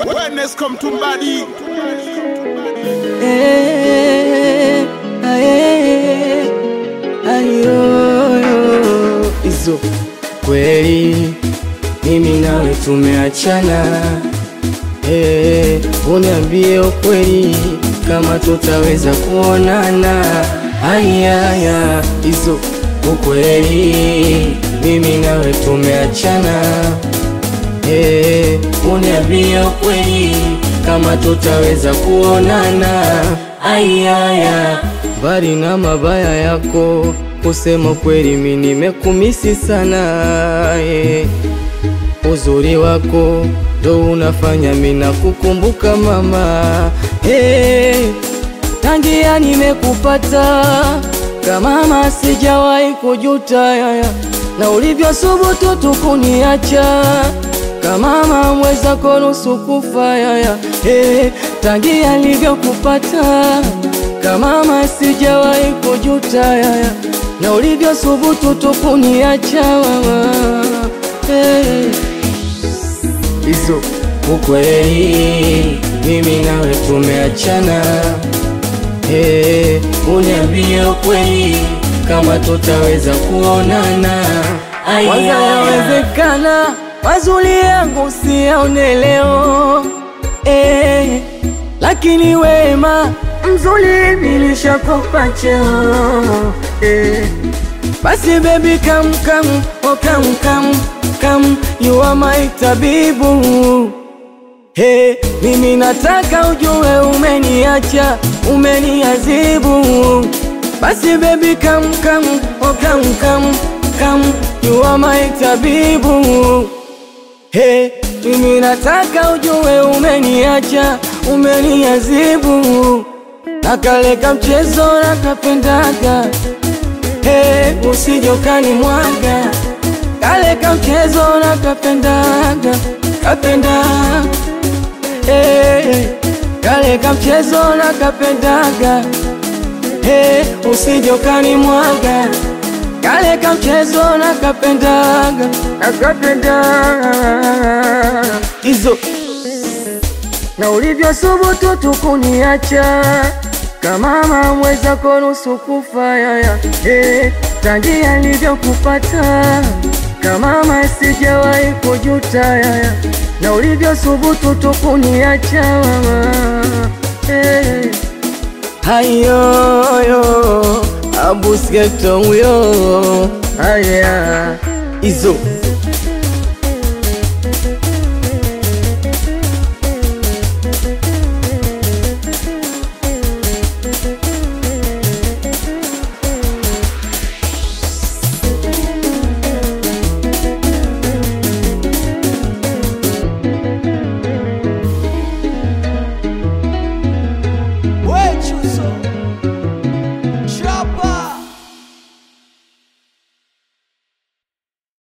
Wellness come to body. Eh, aye, ayoyo. Hizo kweli mimi nawe tumeachana, eh, uniambie ukweli kama tutaweza kuonana. Ayaya, hizo ukweli mimi nawe tumeachana, eh, uniambie ukweli kama tutaweza kuonana. Ayaya, mbali na mabaya yako, kusema kweli mimi nimekumisi sana eh. Uzuri wako ndo unafanya mimi nakukumbuka mama eh. Tangia nimekupata kama mama sijawahi kujuta yaya, na ulivyosubutu tukuniacha kama mama mweza nusu kufa yaya eh, tangia nilivyokupata kama mama sijawahi kujuta yaya, na ulivyosubutu tukuniacha mama eh. Hizo ukweli mimi nawe tumeachana eh, uniambie ukweli kama tutaweza kuonana. Kwanza yawezekana mazuri yangu siyaone leo eh, lakini wema mzuri nilishakupa cheo eh. Basi baby come come oh come come come you are my tabibu Hey, mimi nataka ujue umeniacha, umeniazibu. Basi baby come come, oh come come come, you are my tabibu. Hey, mimi nataka ujue umeniacha, umeniazibu. Na kale kamchezo nakapendaga, hey, usijokani mwaga. Kale kamchezo nakapendaga, kapendaga Hey, kale kamchezo na kapendaga hey, usijokani mwaga kale kamchezo na kapendaga na kapendaga hizo na ulivyo subutu tukuniacha kama mamweza konusu kufa yaya hey, tangia nilivyokupata kama masijawahi kujuta yaya na ulivyo subutu tukuniacha mama hey. Hayoyo abusgeto huyo haya izo We chuso.